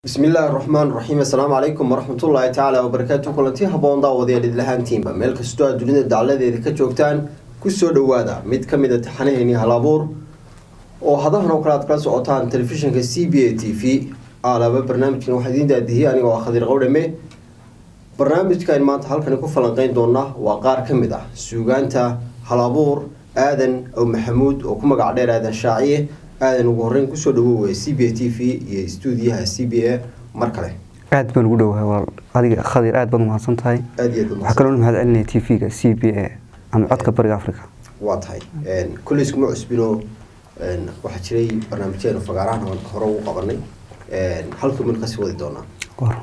bismi illaahi raxmaan raxiim assalaamu calaykum waraxmatullaahi tacaala wabarakaatu kulanti haboon daawadayaal idlahaantiinba meel kastoo aad dunida dacladeeda ka joogtaan kusoo dhawaada mid ka mid a taxanaheeni halabuur oo hadahan oo kale aad kala socotaan telefishinka c b a t v alaba barnaamijkan waxaa idiin daadihiyay anigoo ah khadiir qowdhame barnaamijkan maanta halkani ku falanqeyn doona waa qaar ka mid ah suugaanta halabuur aadan ow maxamuud oo ku magac dheer aadan shaaciye aadan ugu horeyn kusoo dhawoowaya c b a t v iyo stuudiyaha c b a mar kale aad baan ugu dhowahay waa adiga khadir aad baad umahadsan tahay aada iyo aad waxaa kaloo mahad celinaya t v-ga c b a ama codka bariga africa waa tahay kulley iskuma cusbino waxaa jiray barnaamijyadeenu fagaarahan hore ugu qabanay halkii mid kasii wadi doonaa war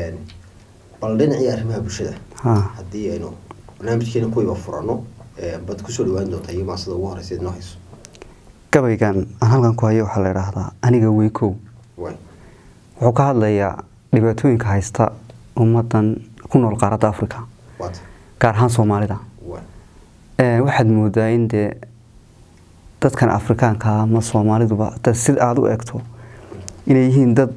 bal dhinacii arrimaha bulshada ha haddii aynu barnaamijkeena kuwiiba furano baad kusoo dhawaan doontaa iyo maasada ugu horeysa idinoo hayso gabaygan aan halkan ku hayo waxaa la idhaahdaa aniga weykow way wuxuu ka hadlayaa dhibaatooyinka haysta ummadan ku nool qaaradda africa waa tahay gaar ahaan soomaalida way Eh, waxaad moodaa in dee dadkan afrikaanka ama soomaaliduba dad sida aada u egto inay yihiin dad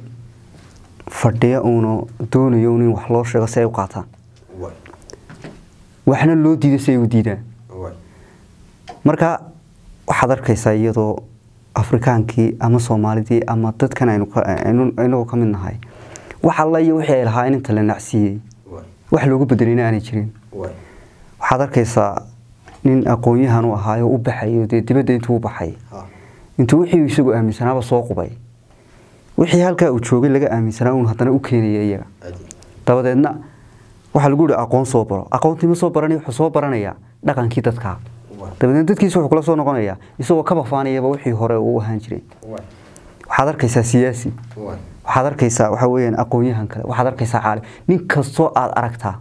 fadhiya uuna doonayo in wax loo sheego si ay u qaataan way waxna loo diido si ay u diidaan way marka waxaad arkaysaa iyadoo afrikaankii ama soomaalidii ama dadkan aynu ka- aynu- inagoo ka mid nahay wax alla iyo wixii ay lahaa in inta la nacsiiyey way wax loogu bedelayna aanay jirin way waxaad arkaysaa nin aqoon-yahan u ahaayo u baxayo dee dibadda intuu u baxay ha intuu wixii isagu aaminsanaaba soo qubay wixii halkaa uu joogay laga aaminsanaa uun haddana u keenaya iyaga aadi dabadeedna waxaa lagu yihi aqoon soo baro aqoontii ma soo baranay wuxuu soo baranayaa dhaqankii dadkaa way dabadeedna dadkiisa wuxuu kula soo noqonayaa isagoo ka bafaanayaba wixii hore uu ahaan jiray way waxaad arkaysaa siyaasi way waxaad arkaysaa waxa weeyaan aqoon-yahan kale waxaad arkaysaa caalim nin kastoo aad aragtaa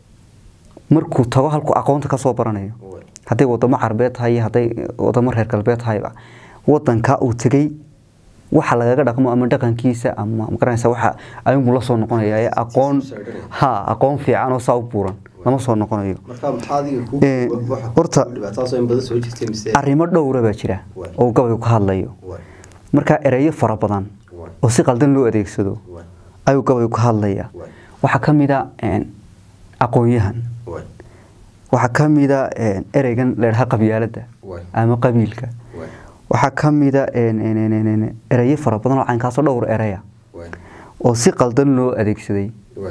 markuu tago halkuu aqoonta kasoo baranayo way hadday wadamo carbeed tahay iyo hadday wadamo reer galbeed tahayba wadanka uu tegey waxa lagaga dhaqmo ama dhaqankiisa ama magaranaysa waxa ayunbuu la soo noqonaya ee aqoon ha aqoon fiican oo saa u buuran lama soo noqonayo marka maxaa adiga ku Eh, waxa horta- ku dhibaatadaasoo in badan soo jirtay mise arrimo dhowra baa jira Waay. oo gabaygu ka hadlayo way marka ereyo fara badan way oo si qaldan loo adeegsado way ayuu gabaygu ka hadlaya way waxaa ka mid a een, aqoon-yahan way waxaa ka mid a een, ereygan leedhaha qabyaaladda way ama qabiilka way waxaa ka mid a een, een, een, een, een, ereyo fara badan oo caynkaasoo dhowr ereya way oo si qaldan loo adeegsaday way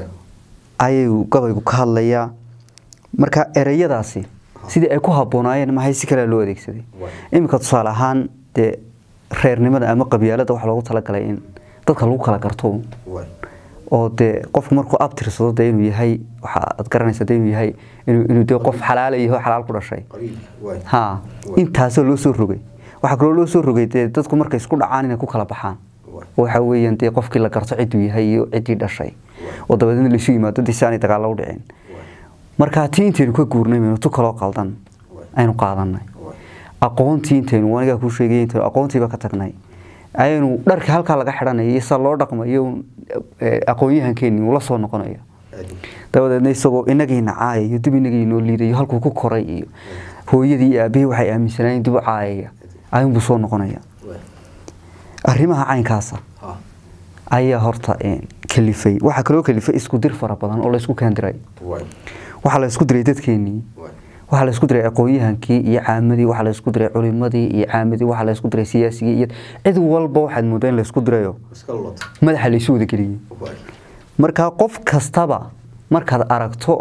ayuu gabaygu ka hadlayaa marka ereyadaasi sidii ay ku habboonaayeen maxay si kale loo adeegsaday way iminka tusaale ahaan dee reernimada ama qabyaalada waxaa loogu talagalay in dadka lagu kala garto way oo dee qofku markuu abtirsado dee inuu yahay waxa aad garanaysa dee inuu yahay inuu inuu dee qof xalaala yahay oo xalaal ku dhashay qabiilka way ha intaasoo loo soo rogay waxaa kaloo loo soo rogay dee dadku markay isku dhacaan inay ku kala baxaan way waxa weeyaan dee qofkii la garto cidduu yahay iyo ciddii dhashay oo dabadeedna laisu yimaado dii si aanay dagaalla u dhicin way marka tii intaynu ka guurnay maynu tu kaloo qaldan way aynu qaadanay way aqoontii intaynu anigaa kuu sheegay intaynu aqoontiiba ka tagnay ayaynu dharkii halkaa laga xidhanayo iyo sida loo dhaqmayo un, eh, aqoon-yahankeeni uu la soo noqonayo aadi dabadeedna isagoo inagiina caayayo dib inagiinoo liidayo halkuu ku koray iyo hooyadii iyo aabihii waxay aaminsanaayeen dib u caayaya ayuunbuu soo noqonaya way arrimaha caynkaasa ha ayaa horta eh, kalifay waxaa kaloo kalifay isku dir fara badan oo laysku keendiray way waxaa la isku diray dadkeenii way waxaa la isku diray aqoon-yahankii iyo caamadii waxaa la isku diray culimadii iyo caamadii waxaa la isku diray siyaasigii iyo cid walba waxaad moodaa in la isku dirayo iska lota madaxa laysu wada geliyey way marka qof kastaba markaad aragto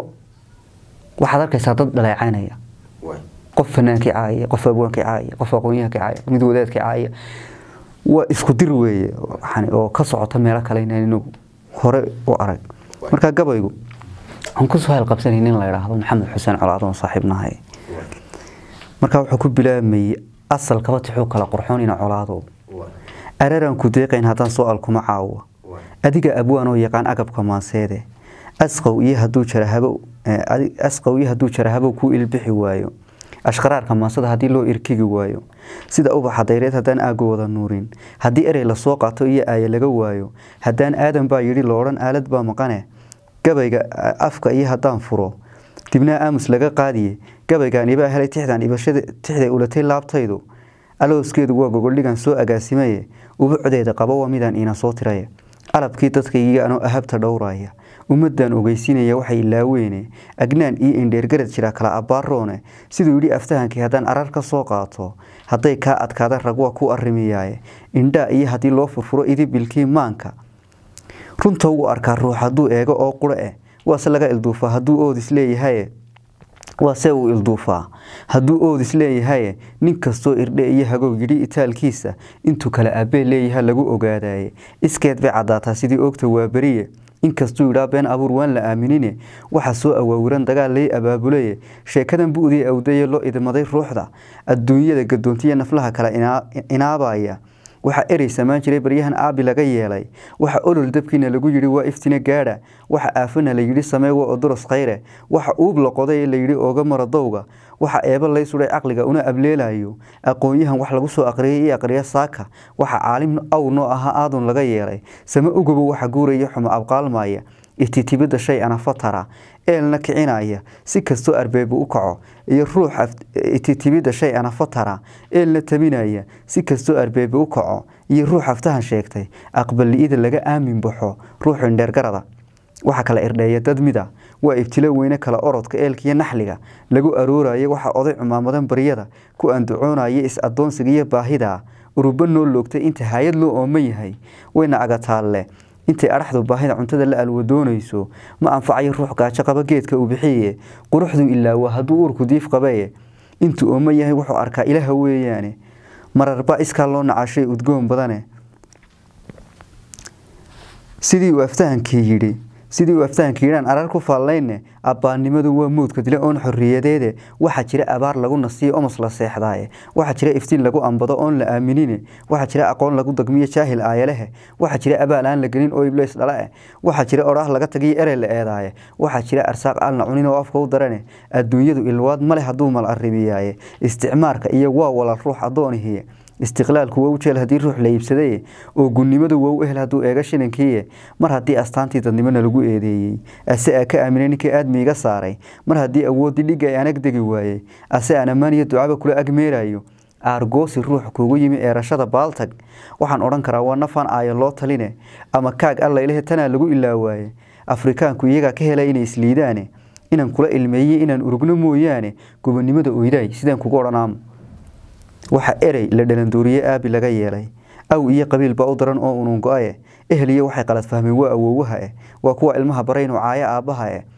waxaad arkaysaa dad dhaleecaynaya way qof fanaankii caaya qof abwaankii caaya qof aqoon-yahankii caaya mid wadaadkii caaya waa isku dir weeye waxaan- oo ka socota meelo kale inaan inagu hore u arag marka gabaygu waxaan kusoo halqabsanay nin la idhaahdo maxamed xuseen colaadon saaxiibnahay way marka wuxuu ku bilaabayey asalkaba tixuu kala qurxoon ina colaado way araraan ku deeqayn haddaan soo alkuma caawa way adiga abwaan oo yaqaan agabka maanseede asqow iyo hadduu jarahabo eh, adi- asqow iyo hadduu jarahabo ku ilbixi waayo ashqaraarka maansada haddii loo irkigi waayo sida ubaxa dayreed haddaan aago wada nuurin haddii erey lasoo qaato iyo aaya laga waayo haddaan aadan baa yidhi loodhan aalad baa maqane gabayga a- afka iyo haddaan furo dibnaa aamus laga qaadiye gabaygaan ibaa helay tixdan ibashada tixday ulatay laabtaydu alooskeedu waa gogoldhigan soo agaasimaye ubucdeeda qaba waa midaan iina soo tiraye alabkii dadkaygiga anoo ahabta dhowraya ummaddan ogeysiinaya waxay ilaaweyne agnaan iyo indheergarad jira kala abbaaroone siduu yidhi aftahankii haddaan arar ka soo qaato hadday kaa adkaada rag waa ku arrimiyaaye indhaa iyo haddii loo furfuro idibilkii maanka runta wuu arkaa ruux hadduu eego oo quro eh waase laga ilduufaa hadduu oodis leeyahaye waase uu ilduufaa hadduu oodis leeyahaye nin kastoo irdhe iyo hagow yidhi itaalkiisa intuu kale abbee leeyaha lagu ogaadaye iskeed bay caddaataa sidii oogta waa beriye inkastuu yidhaa been abuur waan la aaminine waxaa soo awaawiran dagaal lay abaabulaye sheekadan bu'dii awdaye loo idmaday ruuxda adduunyada gadoontiya naflaha kale inaabaya waxaa erey samaan jiray baryahan aabi laga yeelay waxa olol dabkiina lagu yidhi waa iftine gaadha waxa aafana la yidhi samee waa odoros khayre waxa uub la qoday la yidhi ooga mara dowga waxa eeba lay sudhay caqliga una ableelayo aqoon-yahan wax lagu soo aqriyay iyo aqriya saaka waxa caalim aw noo ahaa aadun laga yeelay same ugobo waxa guuraya xumo abqaalmaya ititibidda shay ana fatara eelna kicinaya si kastoo arbeebu u kaco iyo ruux ititibidda shay ana fatara eelna tabinaya si kastoo arbeebu u kaco iyo ruux aftahan sheegtay aqballi-ida laga aamin baxo ruuxu indheergarada waxaa kala irdheeya dad mida waa ibtilo weyne kala orodka eelkiiyo naxliga lagu arooraya waxaa oday cumaamadan baryada ku andacoonaya is-adoonsiga iyo baahida uruba noo loogtay inta hay-ad loo ooman yahay wayna agataalle intay adhaxdu baahida cuntada la alwadoonayso ma anfacayo ruux gaajo qaba geedka uu bixiye quruxduu ilaawa hadduu uurku diif qabaye intuu ooman yahay wuxuu arkaa ilaha weeyaane mararba iskaa loo nacashay udgoon badane sidii uu aftahankii yidhi sidii uu aftahankii yidhaan arar ku faallayne abbaannimadu waa moodka dile oon xorriyadeede waxaa jira abaar lagu nasiyo omos la seexdaaye waxaa jira iftiin lagu ambado oon la aaminine waxaa jira aqoon lagu dagmiyo jaahil aayalehe waxaa jira abaal aan la gelin oo ibleys dhala eh waxaa jira odhaah laga tagiyo erey la eedaaye waxaa jira arsaaq aan la cunin oo afka u darane adduunyadu ilwaad male hadduu mal arrimiyaaye isticmaarka iyo waa walal ruux addoonihiye istiqlaalku waa u jeel haddii ruux la iibsadaye oo gunnimadu waa u ehel hadduu eega shilinkiiye mar haddii astaantii dadnimona lagu eedeeyey ase aa ka aaminay ninkii aadmi iga saaray mar haddii awooddii dhigga ay anag degi waayey ase aan ammaaniyo ducaba kula agmeerayo aargoosi ruux kuugu yimi eerashada baaltag waxaan odhan karaa waa nafaan aaya loo taline ama kaag allaylehe tanaa lagu ilaawaaye afrikaanku iyagaa ka hela inay isliidaane inaan kula ilmeeyey inaan urugno mooyaane gobonnimada oydaay sidaan kugu odhanaamo waxaa erey la dhalandooriye aabi laga yeelay aw iyo qabiil baa u daran oo unuun go-aye ehel iyo waxay qalad fahmeen waa awoowaha eh waa kuwa ilmaha baraynu caayo aabbaha eh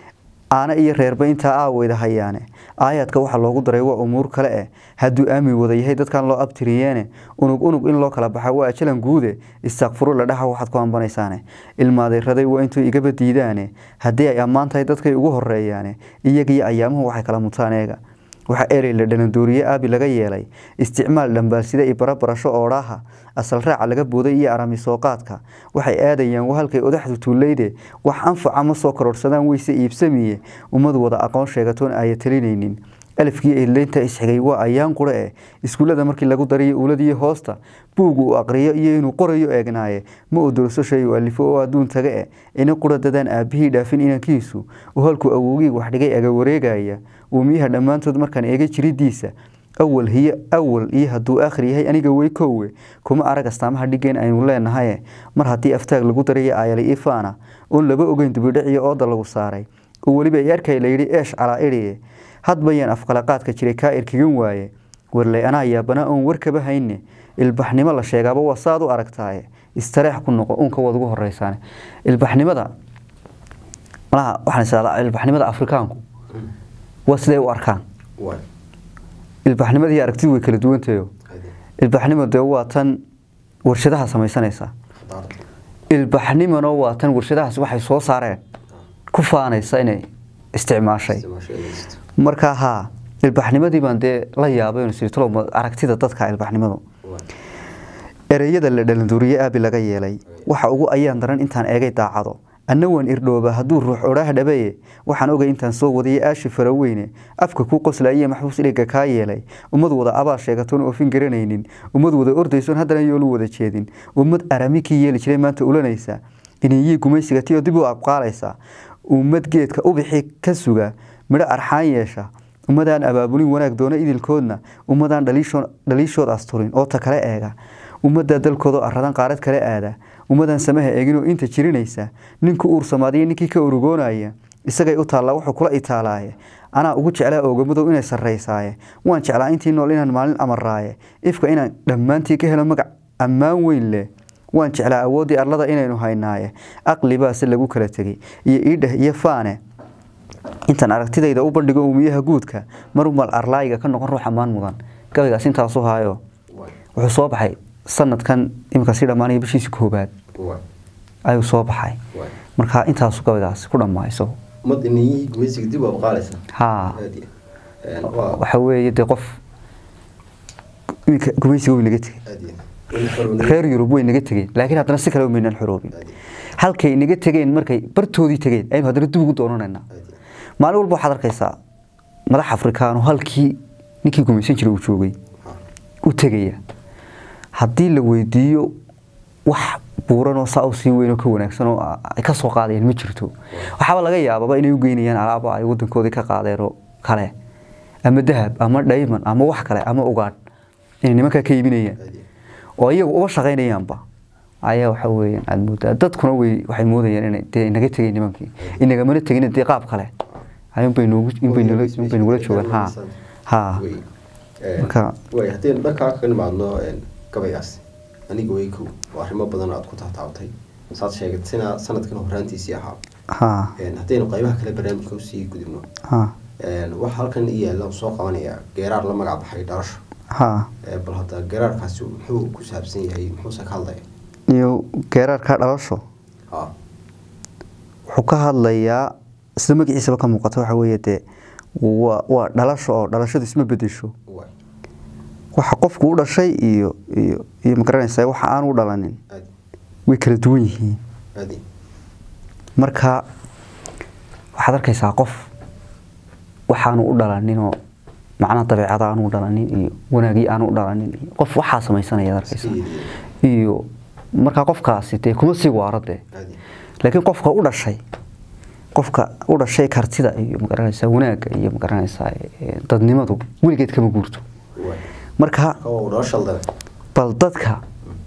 aana iyo reerba intaa aaweyda hayaane aayaadka waxaa loogu daray waa umuur kale eh hadduu aamin wada yahay dadkan loo abtiriyeene unug unug in loo kala baxa waa ajalan guude istaaqfuru la dhaxa waxaad ku ambanaysaane ilmaadeeraday waa intuu igaba diidaane haddii ay ammaan tahay dadkay ugu horeeyaane iyagiyo ayaamuhu waxay kala mutaan eega waxaa erey la dhalandooriye aabi laga yeelay isticmaal dhambaalsida iyo barabarasho oodhaaha asal raaca laga booday iyo aramisooqaadka waxay aadayaan halkay odaxdu tuuleyde wax anfaca ma soo kororhsadaan weyse iibsamiye ummad wada aqoon sheegatoon aaya talinaynin alifkii eedleynta isxigay waa ayaan qura eh iskuullada markii lagu dariyo uuladiyo hoosta buug uu aqriyo iyo inuu qorayo eegnaaye ma odorso shay u alifo oo adduun taga eh ina qura dadaan aabbihii dhaafin inankiisu oo halkuu awowgii wax dhigay aga wareegaya uumiyaha dhammaantood markaan eega jiridiisa awal hiyo awal iyo hadduu aakhir yahay aniga wey koowe kuma arag astaamaha dhigeen aynu leenahaye mar haddii aftaag lagu darayo aayali ifaana oon laba ogeyn dubidhaciyo ooda lagu saaray oo weliba ay arkay layidhi eesh calaa idhiye hadbayaan afqalaqaadka jiray kaa irkigan waaye warley anaa yaabanaa oon warkaba hayne ilbaxnimo la sheegaaba waa saaad u aragtaaye istareex ku noqo uunka waad ugu horeysaane ilbaxnimada malaha waxaan isahdaa ilbaxnimada afrikaanku waa siday u arkaan ilbaxnimadii aragtidu way kala duwantayo ilbaxnimo dee waa tan warshadaha samaysanaysa ilbaxnimona waa tan warshadahaas waxay soo saareen ku faanaysa inay isticmaashay markaa haa ilbaxnimadii baan dee la yaabay sitlo aragtida dadka ilbaxnimadu ereyada la dhalanduuriye aabi laga yeelay waxa ugu ayaan daran intaan eegay daacado anna waan irdhooba hadduu ruux odhaah dhabaye waxaan ogay intaan soo wadaya aashi faraweyne afka kuu qoslaayiyo maxbuus dhigga kaa yeelay ummad wada abaa sheegatoon oofin garanaynin ummad wada ordaysoon haddana yoolu wada jeedin ummad arami kii yeeli jiray maanta ulanaysa inayii gumaysiga tiyoo dib u abqaalaysa ummad geedka ubixi ka suga midho arxaan yeesha ummadaan abaabulin wanaag doona idilkoodna ummadaan dhaliishood asturin oo ta kale eega ummaddaa dalkooda aradan qaarad kale aada ummadan samaha eeginoo inta jirinaysa ninka uursamaadiyo ninkii ka urugoonaya isagay u taallaa wuxuu kula itaalaaye anaa ugu jeclaa oogamadow inay sarraysaaye waan jeclaa intii nool inaan maalin amaraaye ifka inaan dhammaantii ka helo magac ammaan weyn leh waan jeclaa awooddii arlada inaynu haynaaye aqli baase lagu kala tegey iyo iidheh iyo faane intaan aragtidayda u bandhigo uumiyaha guudka marumal arlaayiga ka noqon ruux ammaan mudan gabaygaas intaasu haayo wuxuu soo baxay sanadkan iminka sii dhammaanaya bishiisi koobaad ayuu soo baxay marka intaasu gabaygaas ku dhammaa isagu umad inayihii gumaysiga dib waa qaalaysa haa waxa weeye dee qof iminka gumaysiga way naga tegey reer yurub way naga tegeen laakiin haddana si kale maynaan xoroobin halkay naga tegeen markay bartoodii tegeen aynu haddana dib ugu doonanaynaa maalin walba waxaad arkaysaa madax afrikaano halkii ninkii gumaysan jiray uu joogay u tegaya haddii la weydiiyo wax buuranoo saa u sii weynoo ka wanaagsan oo ay ka soo qaadayaan ma jirto waxaaba laga yaababa inay u geynayaan alaaba ay wadankoodii ka qaadeenoo kale ama dahab ama dhayman ama wax kale ama ugaadh inay nimankaa ka iibinayaan oo iyagu uba shaqaynayaanba ayaa waxa weeyaan aada moodaa dadkuna way waxay moodayaan inay dee naga tegay nimankii inagamana tegin dee qaab kale inbay noogu inbay nala inbay nagula joogaan ha ha marka way haddaynu dhankaa kaga nimaadno gabaygaas aniga way kow oo arrimo badan aad ku taataabtay saad sheegatina sanadkan horaantiisii ahaa ha haddaynu qaybaha kale barnaamijka usii gudubno ha waxa halkan i yaalla soo qabanaya geeraar la magac baxay dhalasho ha bal hadda geeraarkaasi muxuu ku saabsan yahay muxuuse ka hadlaya iyo geeraarka dhalasho ha wuxuu ka hadlayaa sida magaciisaba ka muuqata waxa weeye dee waa waa dhalasho oo dhalashadu isma bedesho way waxa qofku u dhashay iyo iyo iyo magaranaysaa waxa aan u dhalanin aad way kala duwan yihiin aadi marka waxaad arkaysaa qof waxaanu u dhalaninoo macnaha dabeecada aanu u dhalanin iyo wanaagii aanu u dhalanin iyo qof waxaa samaysanaya arkaysa iyo markaa qofkaasi dee kuma sii waaro dee aadi laakiin qofka u dhashay qofka u dhashay kartida iyo magaranaysaa wanaagga iyo magaranaysaa eh, dadnimadu weligeed kama guurto way marka kawa uu dhalasha dale bal dadka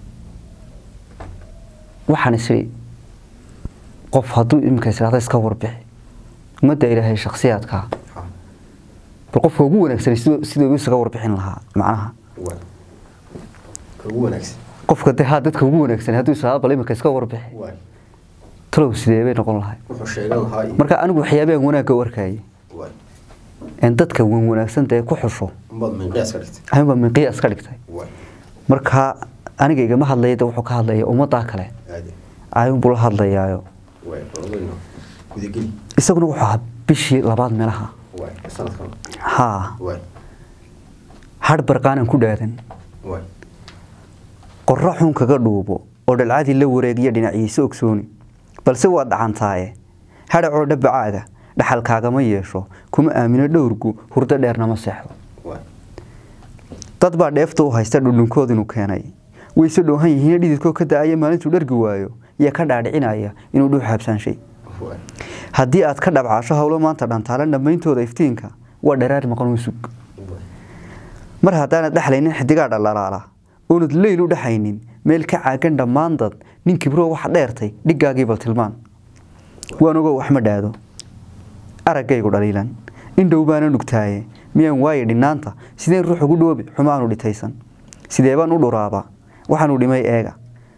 waxaan isiri qof hadduu iminka israada iska warbixi ummadda ilaahay shakhsiyaadka ha bal qofka ugu wanaagsanay siduu siduu isaga warbixin lahaa macnaha way ka ugu wanaagsan qofka dee haa dadka ugu wanaagsanay hadduu israada bal iminka iska warbixi way talow sidee bay noqon lahay wuxuu sheegan lahaa iyo marka anigu waxyaabahan wanaagga u arkayay way een dadka wan wanaagsan dee ku xusho umad minqiyaas ka dhigtay ayuunbaa min qiyaas ka dhigtay way marka aniga igama hadlaya de wuxuu ka hadlaya ummaddaa kale aadi ayuunbuu la hadlayaayo way balwadayno gudageli isaguna wuxuu ahaa bishii labaad meelaha way sanadkan haa way hadh barqaanan ku dhaadan way qorro xun kaga dhuubo oo dhalcadii la wareegiya dhinaciisa ogsooni balse waad dhacantaaye hadhacoo dhabbacaaga dhaxalkaagama yeesho kuma aamino dhowrgu hurdo dheernama seexdo way dad baa dheefta u haysta dhudhunkood inuu keenay wayse dhoohan yihiin dhididkoo ka da-aya maalintuu dhargi waayo iyo ka dhaadhicinaya inuu dhuux habsaanshay way haddii aad ka dhabcaasho howlo maanta dhantaalan dhammayntooda iftiinka waa dharaar maqan u sug way mar haddaanad dhexlaynin xidigaa dhalalaala oonad leyl u dhexaynin meel ka caagan dhammaan dad nin kibroo waxa dheertay dhiggaagii bal tilmaan waan ogo wax ma dhaado araggaygu dhaliilan indhow baana nugtaaye miyaan waaye dhinaanta sideen ruux ugu dhoobi xumaanu dhitaysan sidee baan u dhuraaba waxaanu dhimay eega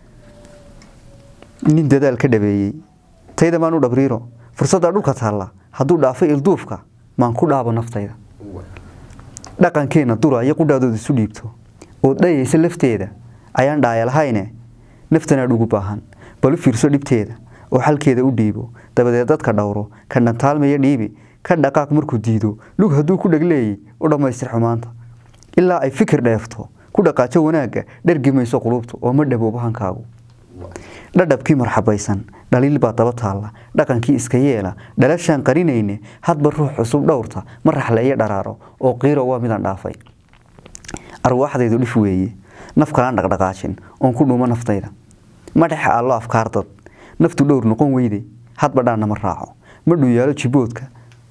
nin dadaal ka dhabeeyey tayda maan u dhabriiro fursadda dhulka taalla hadduu dhaafay ilduufka maan ku dhaabo naftayda way dhaqankeenna duraya qudhaadood isu dhiibto oo dhayaysa lafteeda ayaan dhaaya lahayne naftanaad ugu baahan bal u fiirso dhibteeda oo xalkeeda u dhiibo dabadeed dadka dhowro ka dhantaalmaya dhiibi ka dhaqaaq markuu diido lug hadduu ku dhegleeyey u dhammaystir xumaanta ilaa ay fikir dheefto ku dhaqaajo wanaagga dhergi mayso qulubtu oo ma dhaboobo hankaagu way dhadhabkii marxabaysan dhaliil baa daba taalla dhaqankii iska yeela dhalashaan qarinayne hadba ruux cusub dhowrta ma raxleeyo dharaaro oo qiiro waa midaan dhaafay arwaaxdaydu dhif weeye naf kalaan dhaqdhaqaajin oon ku dhuumo naftayda ma dhexe allo afkaar dad naftu dhowr noqon weyde hadba dhaanna ma raaco ma dhuyaalo jiboodka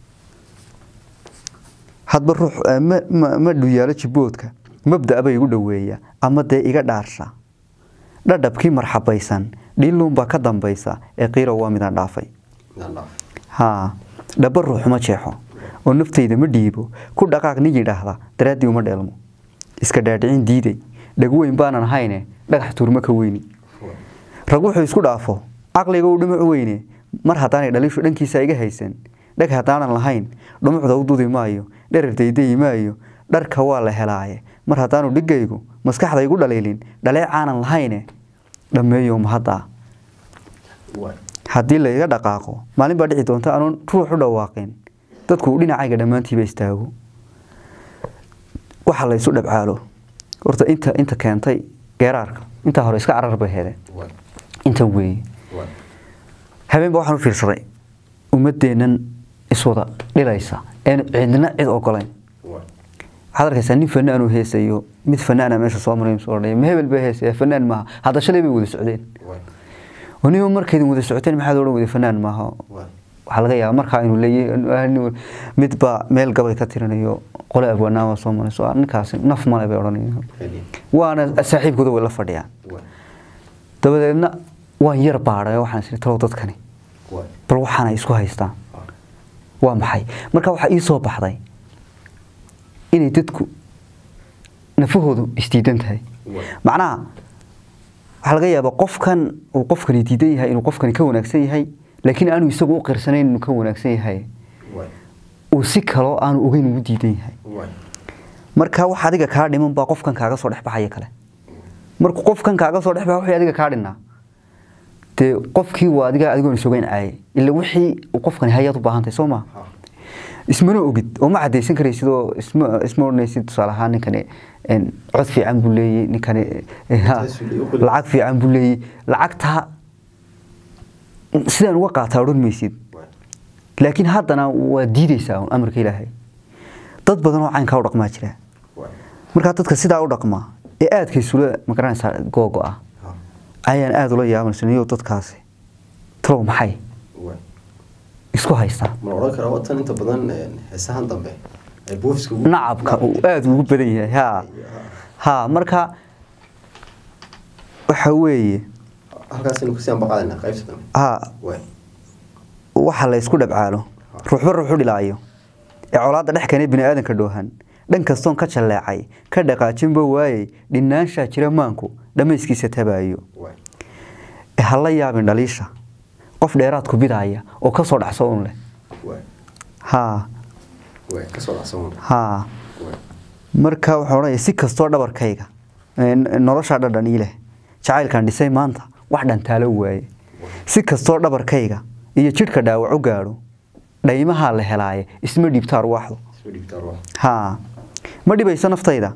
hadba ruux eh, ma- ma- ma dhuyaalo jiboodka mabda' bay igu dhoweeya ama dee iga dhaarsha dhadhabkii marxabaysan dhiiluunbaa ka dambaysa ee qiiro waa midaan dhaafay midaan dhaaf haa dhaba ruuxuma jeexo oo naftayda ma dhiibo ku dhaqaaq nin yidhaahda daraaddii uma dheelmo iska dhaadhicin diiday dhagu weyn baanan ahayne dhagax tuurma ka weyni rag wuxuu isku dhaafo caqliga uu dhimac weyne mar haddaanay dhaliishu dhankiisa iga haysan dhag haddaanan lahayn dhumucda u dudi maayo dherer daydayi maayo dharka waa la helaaye mar haddaanu dhigaygu maskaxda igu dhaliilin dhaleecaanan lahayne dhammeeyo mahaddaa waay haddii laiga dhaqaaqo maalin baa dhici doonta anoon ruux u dhawaaqin dadku uu dhinacayga dhammaantiiba istaago waxa la isu dhabcaalo horta inta inta keentay geeraarka intaa hore iska carar bay heedeen waay intan weeye waay habeenba waxaan u fiirsaday ummadeennan iswada dhilaysa een cidna cid ogolayn waay waxaad arkaysaa nin fanaan uu heesayo mid fanaana meesha soo maray soo dhaya ma hebel baa heesaya fanaan maaha hadda shalay bay wada socdeen waay oniba markaydin wada socoteen maxaad odhan wada fanaan maaha waay waxaa laga yaabaa markaa inuu leeyahay mid baa meel gabay ka tirinayo qole abwanaama soo marayso "Ah, ninkaasi naf male bay odhanayaan Ready. waana saaxiibkooda way la fadhiyaan waay dabadeedna waan yar baadhay oo waxaan isiri talow dadkani waay bal waxaana isku haystaan Ah. waa maxay marka waxaa ii soo baxday inay dadku nafahoodu isdiidan tahay waay macnaha waxaa laga yaabaa qofkan uu qofkani diidan yahay inuu qofkani ka wanaagsan yahay laakiin aanu isagu u qirsanayn inuu ka wanaagsan yahay waay uu si kaloo aanu ogeyn ugu diidan yahay waay marka wax adiga kaa dhiman baa qofkan kaaga soo dhex baxaya kale markuu qofkan kaaga soo dhex baxa wixii adiga kaa dhinnaa dee qofkii waa adiga adigoon isogeyn caayay ila wixii uu qofkani hayaad u baahan tahay soo maa ha ismana ogid oo ma cadaysan karaysid oo isma isma odhanaysid tusaale ahaan ninkani een, cod fiican buu leeyey ninkani eh, ha, Taas uu leeyahay, u qori. lacag fiican buu leeyey lacagtaa sidaan uga qaataa odhan maysid waay laakiin haddana waa diideysaa un amarka ilaahay dad badan oo caynkaa u dhaqmaa jira waay markaa dadka sidaa u dhaqmaa ee aadkaysula magaranaysaa googo ah ha ayaan aada ula yaabanaysanyo dadkaasi talow maxay waay isku haystaa ma la odhan karaa watan inta badan een, heesahan dambe ay buufiska ugu nacabka uu aada ugu badan yahay ha ha marka waxa weeye halkaasaynu kasii ambaqaadayna qaybta dambe ha waay waxa la isku dhabcaalo ruuxba ruuxu dhilaayo ee colaadda dhex keenay bini aadanka dhoohan dhan kastoon ka jalleecay ka dhaqaajinba waayey dhinaanshaa jira maanku dhammayskiisa tabaayo waay ee ha la yaabin dhaliisha qof dheeraad ku bidaaya oo ka soo dhacso un leh waay haa waay kasoo dhacsan haa waay marka wuxuu odhanaya si kastoo dhabarkayga ee n- noloshaa dhadhan ii leh jacaylkan dhisay maanta wax dhantaalo waaye si kastoo dhabarkayga iyo jidhka dhaawac u gaadho dhaymahaa la helaaye isma dhiibta arwaaxdu isma dhigtaa ruux haa ma dhibayso naftayda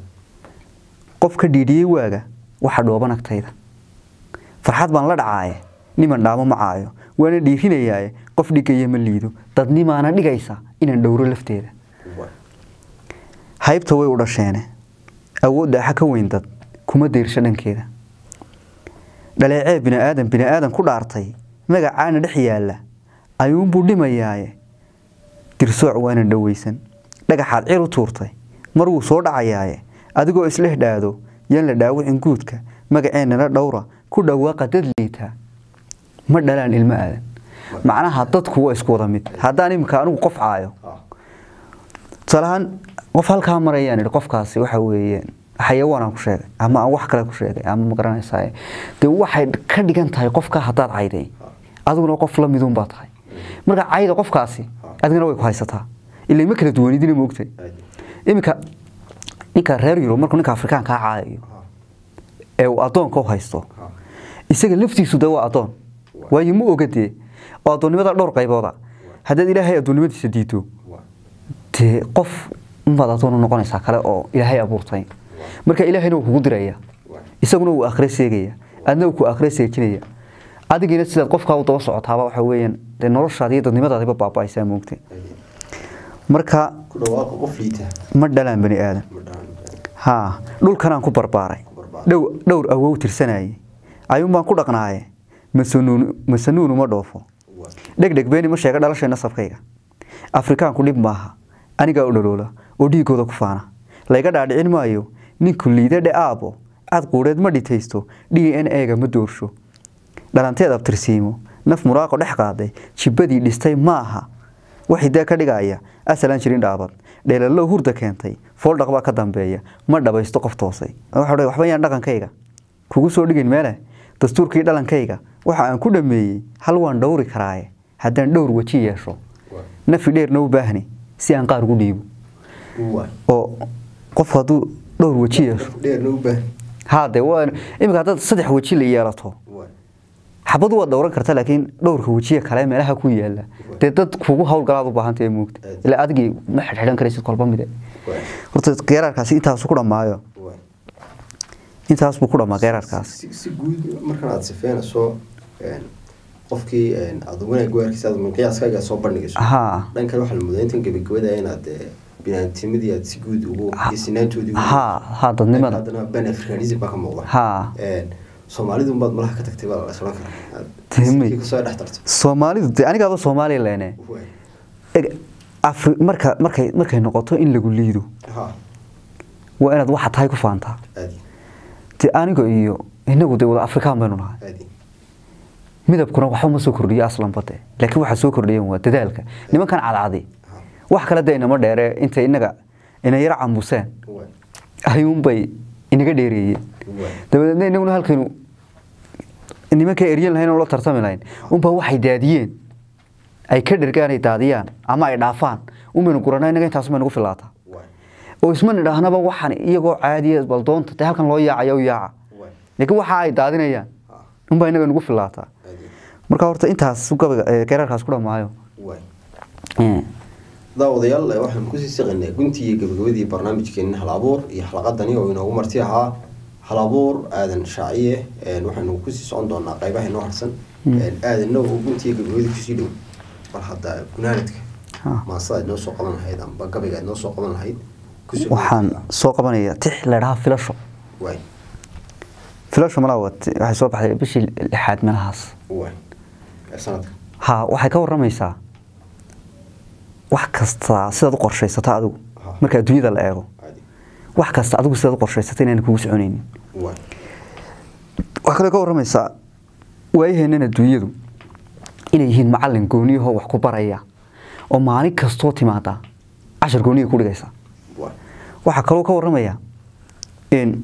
qof ka dhiidhiyey waaga waxa dhooban agtayda farxad baan la dhacaaye niman dhaamo ma caayo waana dhiirinayaaye qof dhigaya ma liido dadnimaana dhigaysa inaan dhowro lafteeda waay haybta way u dhasheene awood dhaaxa ka weyn dad kuma dayrsho dhankeeda dhaleecee bini'aadan bini'aadan ku dhaartay magacaana dhex yaalla ayuunbuu dhimayaaye dirsooc waana dhowaysan dhagaxaad cir u tuurtay mar wuu soo dhacayaaye adigoo isleh dhaado yaan la dhaawicin guudka magaceennala dhowra ku dhawaaqa dad liitaa ma dhalaan ilmo aadan macnaha dadku waa isku wada mid haddaan iminka anigu qof caayo ha tusaale ahaan qof halkaa marayaan idhi qofkaasi waxa weeye xayawaanaan ku sheegay ama aan wax kale ku sheegay ama ma garanaysaa dee waxay ka dhigan tahay qofka haddaad cayday adiguna qof la midun baa tahay marka cayda qofkaasi adigana way ku haysataa ilaa ma kala duwanidina moogtay aad iminka ninka reer yurub markuu ninka afrikaankaa caayayo ha ee uu addoonka u haysto ha isaga laftiisu de waa addoon waayo ma ogadee oo addoonnimada dhowr qaybooda haddaad ilaahay addoonnimadiisa diido waay dee qof unbaad addoon u noqonaysaa kale oo ilaahay abuurtay marka ilaahayna wuu kugu diraya waay isaguna wuu akhre seegaya adna wuu ku akhre seejinaya adigiina sidaad qofkaa u daba socotaaba waxa weeyaan dee noloshaadi iyo dadnimadaadiba baaba'aysaa moogtay marka ku dhawaaqa qof liita ma dhalaan bani aadan ma dhalan haa dhulkanaan ku barbaaray Ku barbaaray. dhow dhowr awow tirsanayay ayuun baan ku dhaqnaaye masanuun masanuun uma dhoofo waay dhegdheg beeni ma sheega dhalashay nasabkayga afrikaanku dhib maaha anigaa u dhaloola oo dhiigooda ku faana layga dhaadhicin maayo ninku liida dhe aabo cad quudheed ma dhitaysto d n a-ga ma doorsho dhalanteed abtirsiimo naf muraaqo dhex qaaday jibbadii dhistay ma aha wax hiddaa ka dhigaya asalaan jirin dhaabad dheelallow hurda keentay fooldhaq baa ka dambeeya ma dhabaysto qof toosay waxa waxba yaan dhaqankayga kugu soo dhigin meele dastuurkii dhalankayga waxa aan ku dhameeyey hal waan dhowri karaaye haddaan dhowr weji yeesho nafi dheerna u baahni si aan qaar ugu dhiibo oo qofku hadduu dhowr weji yeesho dheerna u baahan haade waa iminka haddaad saddex weji la yeelato xabadu waad dhowran karta laakiin dhowrka wejiya kale meelaha ku yaala dee dad kugu hawlgalaad u baahantay moogta ilaa adigii ma xidhxidhan karaysid kolba mide horta geeraarkaasi intaasu ku dhammaayo intaas buu ku dhammaa geeraarkaasi si guud markan aada sifeynayso qofkii aada wanaag waarkiisa aad minqiyaaskaaga soo bandhigayso haa dhankan waxaa la mudaa intan gabagabada inaad binaantimadii aad si guud ugu isinaantoodii haa haa dadnimada haddana ban africanism baa ka muuqda haa soomaalidu baad malaha ka tagtay baa la islan karaa Timay. Kii kasoo dhex tarto soomaalidu dee anigaaba soomaaliya leene Waay. Eg, Afri- marka markay markay noqoto in lagu liido ha waa inaad waxa tahay ku faantaa aadi dee aniga iyo inagu dee wada afrikaan baynu nahay aadi midabkuna waxba ma soo kordhiyo aslanba de laakiin waxaa soo kordhiyan waa dadaalka nimankan cadcadi wax kale dee inama dheere intay inaga ina yara cambuseen waay ayuunbay inaga dheereeyeen waay dabadeedna inaguna halkaynu nimanka eryan lahayn oo la tartami lahayn unbaa waxay daadiyeen ay ka dhergaan ay daadiyaan ama ay dhaafaan unbaynu guranaa inaga intaas bay nagu filaataa waay oo isma nidhaahnaba waxaan iyagoo caadiya bal doonta dee halkan loo yaacaya u yaaca waay laakiin waxa ay daadinayaan ha unbaa inaga nagu filaataa aadi marka horta intaas gabaga ee geeraarkaas ku dhammaayo waay Eh, daawadayaal eh, waxaan kusii siqaynay guntii iyo gabagabadii barnaamijkeena hal abuur iyo xalaqadani oo inoogu marti ahaa hal abuur aadan shaaciye een, waxaynu kusii socon doonaa qaybaha inoo harsan Een, aadanna oo guntii iyo gabagabadii kusii dhow bal hadda gunaanadka Ha. maasada aad noo soo qaban lahayd amba gabayga aad noo soo qaban lahayd kusii waxaan soo qabanaya tix la dhahaa filasho waay filasho malaa wat waxay soo baxday bishii lixaad meelahaas waay ee sanadka ha waxay ka waramaysaa wax kasta sidaad u qorshaysato adigu Ha. marka adduunyada la eego caadi wax kasta adigu sidaad u qorshaysato inaan kugu soconaynin waay waxaa kaloo ka waramaysaa waayaheennan adduunyadu inay yihiin macallin gooniyahoo wax ku baraya oo maalin kastoo timaada cashar gooniya ku dhigaysa waay waxaa kaloo ka waramaya in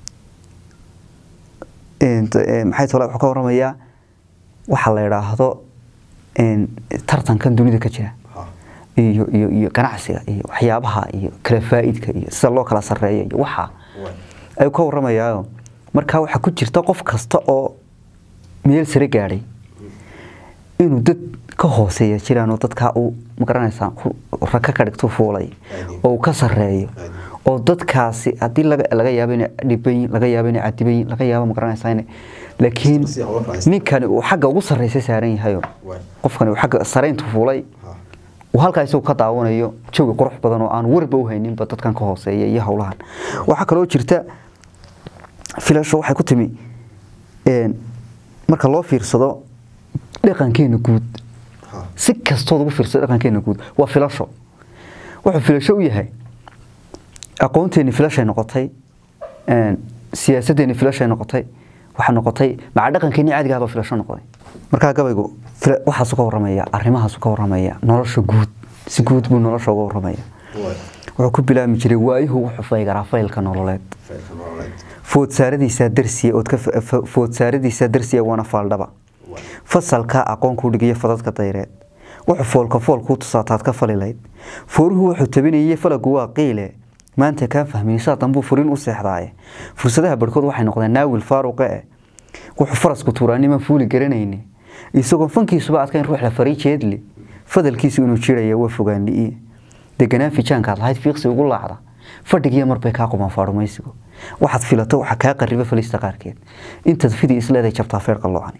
in eh, maxay tole wuxuu ka waramayaa waxa la yidhaahdo in tartankan dunida ka jira ha iyo iyo iyo ganacsiga iyo waxyaabaha iyo kala faa'idka iyo sida loo kala sarreeya iyo waxa waay ayuu ka waramayaa markaa waxaa ku jirta qof kasta oo meel sare gaadhay inuu dad ka hooseeya jiraan oo dadkaa uu magaranaysaa ku- raka ka dhigto fuulay oo uu ka sarreeyo oo dadkaasi haddii laga laga yaabo inay dhiban yihiin laga yaabo inay cadiban yihiin laga yaabo magaranaysaa inay laakiin Si hawlo kala haysta. ninkani uu xagga ugu sarreysa saaran yahayo waay qofkani uu xagga sarayntu fuulay ha uu halkaa isagu ka daawanayo jawi qurux badan oo aan warba u hayninba dadkan ka hooseeya iyo howlahan waxaa kaloo jirta filasho waxay ku timi een, marka loo fiirsado dhaqankeena guud ha si kastood ugu fiirsado dhaqankeena guud waa filasho wuxuu filasho u yahay aqoonteeni filashay noqotay een, siyaasadeeni filashay noqotay waxaa noqotay maca dhaqankeeni caadiga ahbaa filasho noqday markaa gabaygu fila- waxaasuu ka waramaya arrimahaasu ka waramaya nolosha guud si guud buu nolosha uga waramaya waay wuxuu ku bilaabmi jiray waayuhu wuxuu faygaraa faylka nololeed faylka nololeed foodsaaradiisaa darsiya ood ka fa- fa- foodsaaradiisaa darsiya waana faaldhaba waay fasalka aqoon kuu dhigiyo fadadka dayreed wuxuu foolka fool kuu tusaataad ka falilayd fooruhu wuxuu tabinayay falagu waa qiile maanta kaan fahmaysaa dambuu furin u seexdaaye fursadaha barhkood waxay noqdeen naawil faaruqe eh wuxuu farasku tuuraaniman fuuli garanayne isagoo fankiisuba adkayn ruux la faray jeedli fadalkiisu inuu jiraya waa fogaanli'iye deganaan fijaankaad lahayd fiiqsi ugu laacda fadhigiya marbay kaa qumaan faarumaysigu waxaad filato waxaa kaa qariba falista qaarkeed intaad fidi isleeday jabtaa feer qalloocani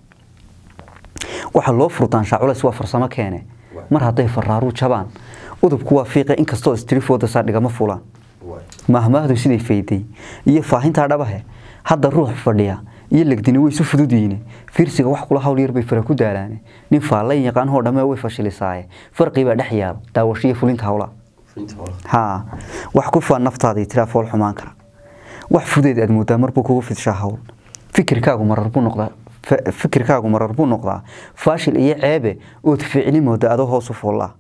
waxaa loo furdaanshaa culays waa farsamo keene mar hadday faraaruu jabaan udubku waa fiiqe inkastoo istrifooda saadhigama fulaan waay mahmaahdu siday fayday iyo faahintaa dhabahe hadda ruux fadhiya iyo legdini way isu fududyihiin fiirsiga wax kula hawl yar bay fara ku daalaane nin faallayn yaqaanhoo dhamme way fashilisaaye farqii baa dhex yaalo daawashiyo fulinta hawlaa fulinta hawlaha haa wax ku faan naftaadii tiraa fool xumaan kara wax fudeed aad moodaa marbuu kugu fidshaa hawl fikirkaagu marar buu noqdaa fa- fikirkaagu marar buu noqdaa faashil iyo ceebe ood ficli mooda adoo hoos u fuullaa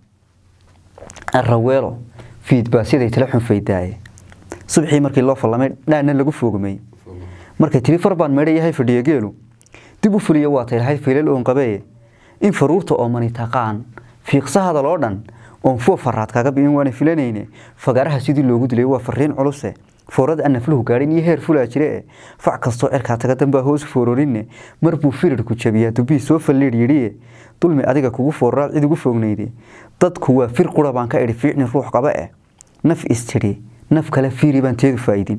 raweelo fiidbaasyaday tala xun faydaaye subxii markii loo fallamay dhaana lagu foogmay markay tiri far baan meedha yahay fadhiya geelu dib u fuliya waa taylahayd fiilal oon qabee in faruurta oo mani taqaan fiiqsa hadal oo dhan oon fuwa faraad kaaga bi'in waana filanayne fagaaraha sidii loogu dilay waa fariin culuse foorada aan nafluhu gaadhin iyo heer fulaa jire e fac kastoo cirkaa taga dambaa hoos foororinne mar buu firirku jabiyaa dubbii soo falliidh yidhiye dulmi adiga kugu fooraad cid ugu foognayde dadku waa fir qura baan ka idhi fiicni ruux qaba eh naf istidhi naf kale fiiri baan teedu faa'idin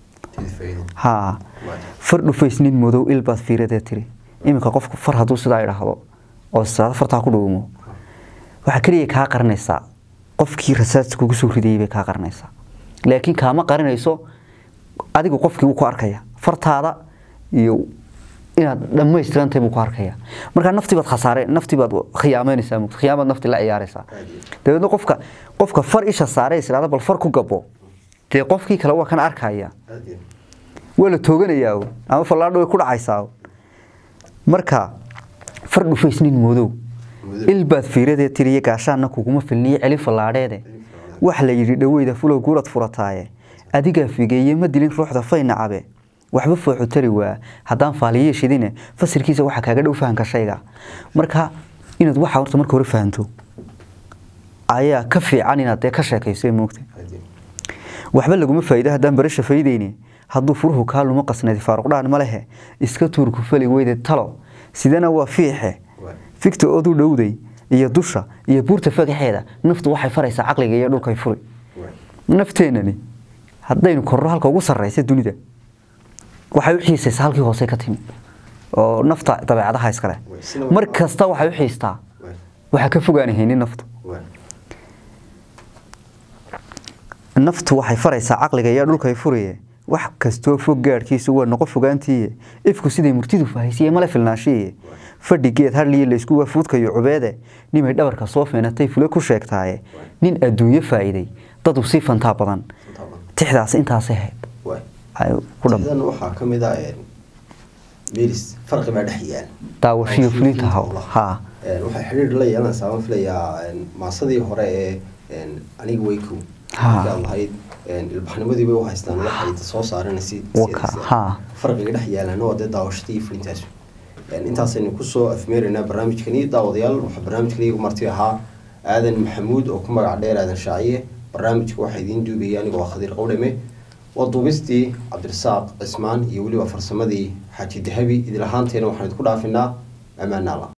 haa far dhufaysnin madow ilbaad fiiradee tiri iminka qofku far hadduu sidaa idhaahdo oo salaad fartaa ku dhuumo waxaa keliya kaa qaranaysaa qofkii rasaas kugu soo ridayay bay kaa qaranaysaa laakiin kaama qarinayso adigu qofkii wuu ku arkaya fartaada iyo inaad dhammaystirantahay buu ku arkaya markaa naftii baad khasaare naftii baad khiyaameynaysaa mugta khiyaamaad naftii la ciyaaraysaa dabeedna qofka qofka far isha saare is idhahda bal far ku gabo dee qofkii kale waa kan arkaya waa la tooganayaa oo ama fallaadho way ku dhacaysaa oo marka far dhufaysnin moodow ilbaad fiiradee tiriye gaashaanna kuguma filniyo celi fallaadheede wax la yidhi dhoweyda fulow guurad furataaye adigaa figeeye ma dilin ruuxda fayna cabe waxba fooxu tari waa haddaan faaliye shidine fasirkiisa waxaa kaaga dhow fahanka shayga marka inaad waxa horta marka hore fahanto ayaa ka fiican inaad dee ka sheekayso ee moogta waxba laguma faa'iido haddaan barasha faydayni hadduu furuhu kaa luma qasnadi faaruqdhaan ma lehe iska tuurku fali weyde talo sidana waa fiixe fikta ood u dhowday iyo dusha iyo buurta fagaxeeda naftu waxay faraysaa caqliga iyo dhulkay furi nafteenani haddaynu korno halka ugu sarraysa dunida waxay u xiisaysaa halkii hoose ka timi oo nafta dabeecadaha iskale mar kasta waxay u xiistaa waxaa ka fogaanahaynin naftu naftu waxay faraysaa caqliga iyo dhulkay furiye wax kastoo fog gaadhkiisu waa noqo fogaantiiye ifku siday murtidu fahaysiye male filnaashiye fadhigeed hadliye laysku waafuudkayo cubeede nimay dhabarka soo feenatay fule ku sheegtaaye nin adduunyo faa'iiday dadu sii fantaa badan tixdaas intaasay ahayd ku dham sidan waxaa ka mid ah meris farqi baa dhex yaal daawashiyo fulinta haw haa waxay xidhiir la yeelanaysaa waan filayaa maasadii hore ee aniga weykow Ha. markii aad lahayd ilbaxnimadii bay u haystaan waxay soo saareen si Waka, ha. farqiga dhex yaalaan waa dee daawashadii iyo fulintaas intaasaynu kusoo afmeeraynaa barnaamijkani daawadayaal waxaa barnaamijkani igu marti ahaa aadan maxamuud oo ku magac dheer aadan shaaciye barnaamijka waxaa idiin duubayay anigoo ah khadiir qowdhame waa duubistii cabdirasaaq cismaan iyo weliba farsamadii xaaji dahabi idil ahaanteena waxaan idinku dhaafinaa ammaan alla